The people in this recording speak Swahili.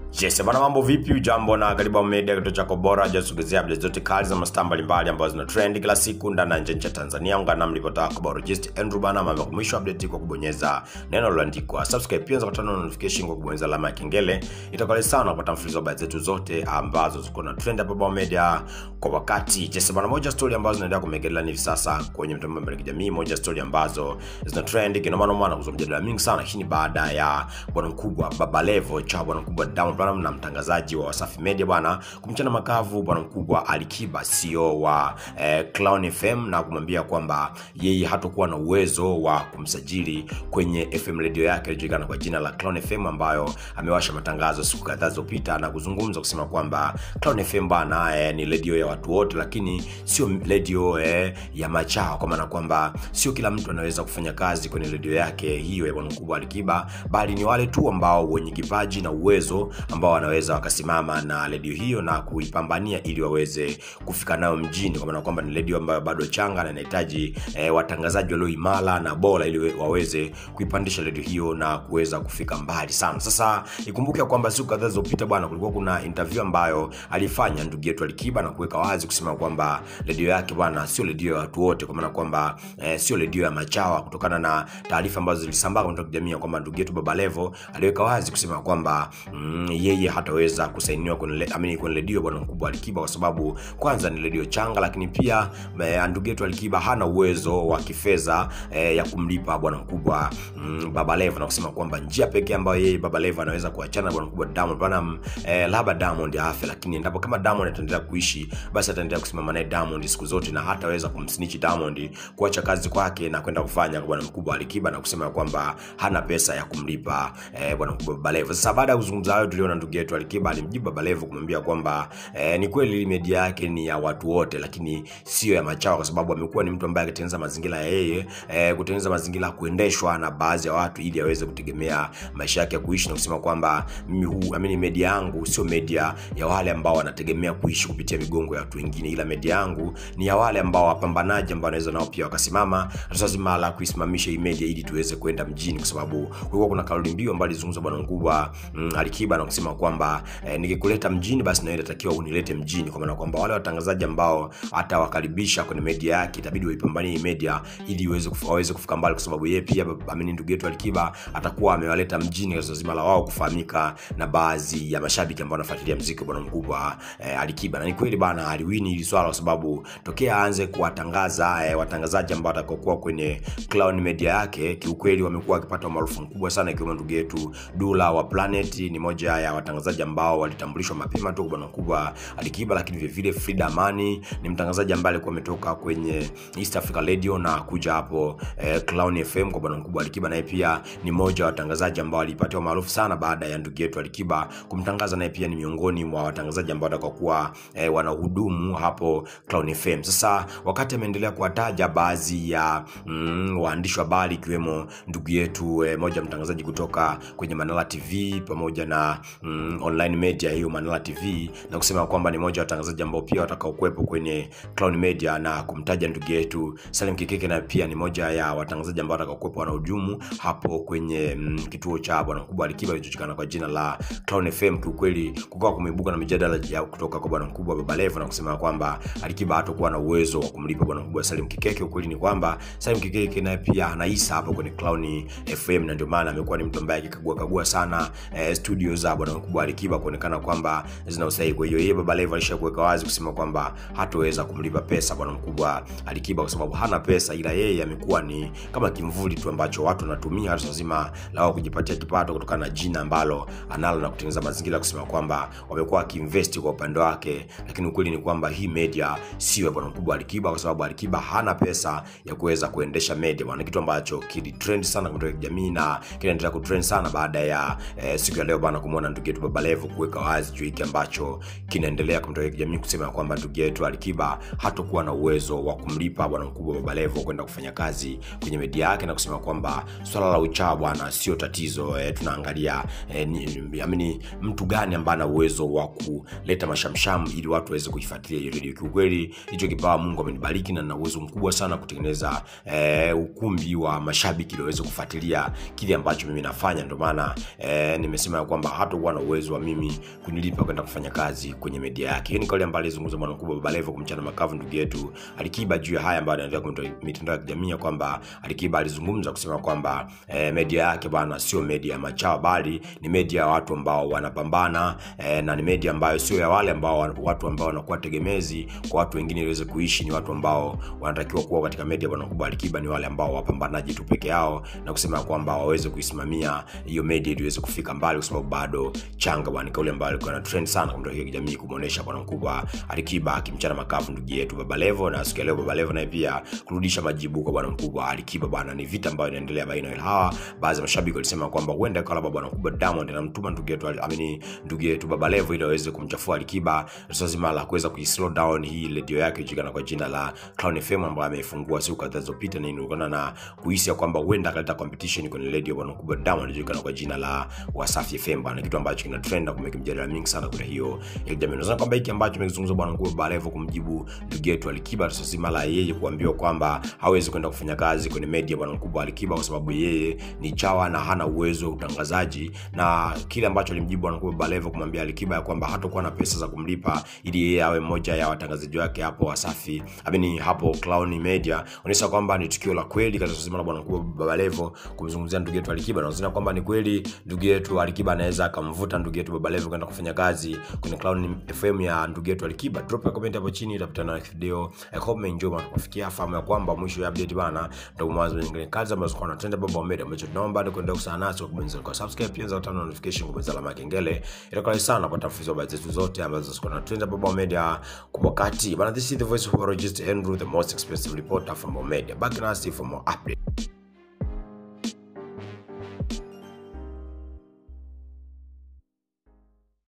Yes, bana mambo vipi? Ujambo na karibu Media, kituo chako bora jasogezea updates zote kali za mastaa mbalimbali ambazo zina trend kila siku ndani na nje ya Tanzania. Ungana nami ripota wako Barojist Andrew bana, mama mwisho update kwa kubonyeza neno lililoandikwa subscribe, pia unaweza kupata notification kwa kubonyeza alama ya kengele. Itakuwa sana kupata mfululizo wa habari zetu zote ambazo ziko na trend hapa Bao Media kwa wakati. Yes, bana moja story ambazo zinaendelea kumegelea hivi sasa kwenye mtandao wa kijamii, moja story ambazo zina trend kinoma noma na kuzua mjadala mingi sana. Hii ni baada ya bwana mkubwa Baba Levo cha bwana mkubwa Diamond Platnumz na mtangazaji wa Wasafi Media bwana kumchana makavu bwana mkubwa Alikiba CEO wa eh, Clown FM na kumwambia kwamba yeye hatakuwa na uwezo wa kumsajili kwenye FM radio yake iliyojulikana kwa jina la Clown FM ambayo amewasha matangazo siku kadhaa zilizopita na kuzungumza kusema kwamba Clown FM bwana eh, ni radio ya watu wote, lakini sio radio eh, ya machao, kwa maana kwamba sio kila mtu anaweza kufanya kazi kwenye radio yake hiyo ya bwana mkubwa Alikiba, bali ni wale tu ambao wenye kipaji na uwezo ambao wanaweza wakasimama na redio hiyo na kuipambania ili waweze kufika nayo mjini, kwa maana kwamba ni redio ambayo bado changa na inahitaji eh, watangazaji walio imara na bora ili waweze kuipandisha redio hiyo na kuweza kufika mbali sana. Sasa ikumbuke kwamba siku kadhaa zilizopita bwana, kulikuwa kuna interview ambayo alifanya ndugu yetu Alikiba na kuweka wazi kusema kwamba redio yake bwana sio redio ya watu wote, kwa maana kwamba eh, sio redio ya machawa, kutokana na taarifa ambazo zilisambaa kwa mitandao ya kijamii kwamba ndugu yetu Baba Levo aliweka wazi kusema kwamba mm, yeye hataweza kusainiwa kwenye amini kwenye redio bwana mkubwa Alikiba kwa sababu kwanza ni redio changa, lakini pia eh, ndugu yetu Alikiba hana uwezo wa kifedha eh, ya kumlipa bwana mkubwa mm, Baba Levo na kusema kwamba njia pekee ambayo yeye Baba Levo anaweza kuachana na bwana mkubwa Diamond Platnumz eh, labda Diamond afe, lakini endapo kama Diamond ataendelea kuishi, basi ataendelea kusimama naye Diamond siku zote na hataweza kumsnitch Diamond kuacha kazi kwake na kwenda kufanya kwa bwana mkubwa Alikiba na kusema kwamba hana pesa ya kumlipa eh, bwana mkubwa Baba Levo. Sasa baada ya kuzungumza hayo, tuliona ndugu yetu Alikiba alimjibu Baba Levo kumwambia kwamba eh, ni kweli media yake ni ya watu wote, lakini sio ya machawa, kwa sababu amekuwa ni mtu ambaye akitengeneza mazingira ya yeye eh, kutengeneza mazingira ya kuendeshwa na baadhi ya watu ili aweze kutegemea maisha yake ya kuishi, na kusema kwamba mimi huu amini media yangu sio media ya wale ambao wanategemea kuishi kupitia migongo ya watu wengine, ila media yangu ni ya wale ambao wapambanaji ambao wanaweza nao pia wakasimama zima la kuisimamisha hii media ili tuweze kwenda mjini, kwa sababu kulikuwa kuna kauli mbiu ambayo alizungumza bwana mkubwa mm, Alikiba na kusema kwamba eh, nikikuleta mjini basi na wewe inatakiwa unilete mjini, kwa maana kwamba wale watangazaji ambao atawakaribisha kwenye media yake itabidi waipambanie hii media ili iweze kufu, waweze kufika mbali, kwa sababu yeye pia amini ndugu yetu Alikiba atakuwa amewaleta mjini kwa zima la wao kufahamika na baadhi ya mashabiki ambao wanafuatilia muziki bwana mkubwa eh, Alikiba. Na ni kweli bana, aliwini hili swala kwa sababu tokea aanze kuwatangaza eh, watangazaji ambao watakokuwa kwenye Clown Media yake, kiukweli wamekuwa wakipata umaarufu mkubwa sana, ikiwemo ndugu yetu Dula wa Planet, ni moja ya watangazaji ambao walitambulishwa mapema tu bwana mkubwa Alikiba, lakini vile vile Frida Amani ni mtangazaji ambaye alikuwa ametoka kwenye East Africa Radio na kuja hapo eh, Clown FM kwa bwana mkubwa Alikiba, naye pia ni mmoja wa watangazaji ambao walipata umaarufu sana baada ya ndugu yetu Alikiba kumtangaza, naye pia ni miongoni mwa watangazaji ambao watakaokuwa eh, wanahudumu hapo Clown FM. Sasa wakati ameendelea kuwataja baadhi ya mm, waandishi wa habari ikiwemo ndugu yetu eh, moja mtangazaji kutoka kwenye Manala TV pamoja na mm, online media hiyo Manala TV na kusema kwamba ni moja wa watangazaji ambao pia watakaokuwepo kwenye Clown Media na kumtaja ndugu yetu Salim Kikeke na pia ni moja ya watangazaji ambao watakaokuwepo wanahudumu hapo kwenye mm, kituo cha bwana mkubwa Alikiba kilichojulikana kwa jina la Clown FM. Kiukweli kukawa kumeibuka na mijadala ya kutoka kwa bwana mkubwa Baba Levo na kusema kwamba Alikiba hatakuwa na uwezo wa kumlipa bwana mkubwa Salim Kikeke. Ukweli ni kwamba Salim Kikeke naye pia anaisa hapo kwenye Clown FM na ndio maana amekuwa ni mtu ambaye akikagua kagua sana eh, studio za bwana mkubwa Alikiba kuonekana kwamba zina usahihi. Kwa hiyo yeye Baba Levo alishakuweka wazi kusema kwamba hataweza kumlipa pesa bwana mkubwa Alikiba kwa sababu hana pesa, ila yeye amekuwa ni kama kimvuli tu ambacho watu wanatumia hasa zima la wao kujipatia kipato kutokana na jina ambalo analo na kutengeneza mazingira kusema kwamba wamekuwa wakiinvest kwa upande wake, lakini ukweli ni kwamba hii media sio ya bwana mkubwa Alikiba kwa sababu Alikiba hana pesa ya kuweza kuendesha media bwana, kitu ambacho kilitrend sana kutoka jamii na kinaendelea kutrend sana baada ya eh, siku ya leo bwana kumwona ndugu yetu Baba Levo kuweka wazi juu hiki ambacho kinaendelea kutoka jamii kusema kwamba ndugu yetu Alikiba hatakuwa na uwezo wa kumlipa bwana mkubwa Baba Levo kwenda kufanya kazi kwenye media yake na kusema kwamba swala la uchawa bwana sio tatizo eh, tunaangalia eh, ni, amini mtu gani ambaye ana uwezo wa kuleta mashamsham ili watu waweze kuifuatilia hiyo redio. Kiukweli hicho kipawa Mungu amenibariki na nina uwezo mkubwa sana kutengeneza eh, ukumbi wa mashabiki ili waweze kufuatilia kile ambacho mimi nafanya. Ndio maana eh, nimesema ya kwamba hata hatakuwa na uwezo wa mimi kunilipa kwenda kufanya kazi kwenye media yake. Hiyo ni kauli ambayo alizungumza bwana mkubwa Baba Levo kumchana makavu ndugu yetu Alikiba juu ya haya ambayo anaendelea kwenye mitandao ya kijamii kwamba Alikiba alizungumza kusema kwamba eh, media yake bwana sio media ya machawa, bali ni media ya watu ambao wanapambana eh, na ni media ambayo sio ya wale ambao watu ambao wanakuwa tegemezi kwa watu wengine iweze kuishi. Ni watu ambao wanatakiwa kuwa katika media bwana mkubwa Alikiba ni wale ambao wapambanaji tu peke yao, na kusema kwamba waweze kuisimamia hiyo media ili iweze kufika mbali, kwa sababu bado changa bwana. Kauli ambayo ilikuwa na trend sana kwa mtandao wa kijamii kumuonesha bwana mkubwa Alikiba akimchana makavu ndugu yetu Baba Levo, na siku ya leo Baba Levo naye pia kurudisha majibu kwa bwana mkubwa Alikiba bwana. Ni vita ambayo inaendelea baina ya hawa. Baadhi ya mashabiki walisema kwamba huenda kwa labda bwana mkubwa Diamond anamtuma ndugu yetu amini ndugu yetu Baba Levo ili aweze kumchafua Alikiba, sasa zima la kuweza kuislow down hii radio yake ijulikana kwa jina la Clown FM ambayo ameifungua siku kadhaa zilizopita, na inaonekana na kuhisi kwamba huenda akaleta competition kwenye radio bwana mkubwa Diamond ijulikana kwa jina la Wasafi FM bwana, kitu ambacho kina trend na kumeka mjadala mingi sana kwenye hiyo ya jamii. Nadhani kwamba hiki ambacho kimezungumzwa bwana mkubwa Baba Levo kumjibu ndugu yetu Alikiba, sasa zima la yeye kuambiwa kwamba hawezi kwenda kufanya kazi kwenye media bwana mkubwa Alikiba kwa sababu yeye ni chawa na hana uwezo wa utangazaji, na kile ambacho alimjibu bwana mkubwa Baba Levo kumwambia Alikiba ya kwamba hatakuwa na pesa za kumlipa ili yeye awe mmoja ya watangazaji wake hapo Wasafi amini hapo Clown Media, onyesha kwamba ni tukio la kweli katika zima la bwana mkubwa Baba Levo kumzungumzia ndugu yetu Alikiba, na unaona kwamba ni kweli ndugu yetu Alikiba anaweza akamvuta ndugu yetu Baba Levo kwenda kufanya kazi kwenye Clown FM ya ndugu yetu Alikiba. Drop a comment hapo chini, utakutana na video. I hope umeenjoy na kufikia fahamu ya kwamba mwisho ya update bana ndio mwanzo nyingine kazi ambazo kwa trend Baba Media, ambacho tunaomba ni kuendelea kusana nasi kwa kubonyeza kwa subscribe, pia za tano notification, kubonyeza alama ya kengele, itakuwa sana kupata taarifa habari zetu zote ambazo ziko na trend Baba Media kwa wakati bana. This is the voice of Roger Andrew, the most expensive reporter from Baba Media. Back in us for more update.